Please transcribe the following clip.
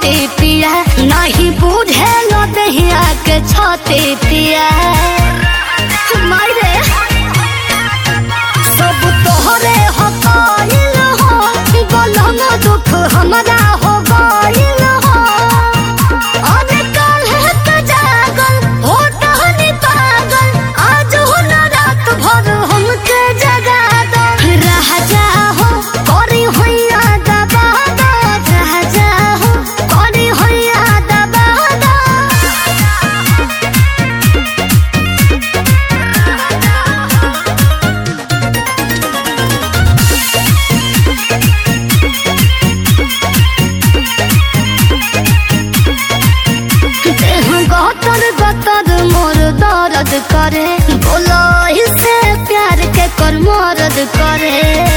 पते पिया नहीं बुझे न दहिया के छते पिया मारे सब तोहरे हो कइल हो गलन दुख हमरा हो गइल हो अरे काल्हे के जागल हो टहनी पागल आज हो न रात भर हमके जगा दो रह जाओ करी होइया दबा दो रह जाओ करी होइया दबा दो देह गतर गतर मोर दर्द करे बोलो से प्यार के कर मरद करे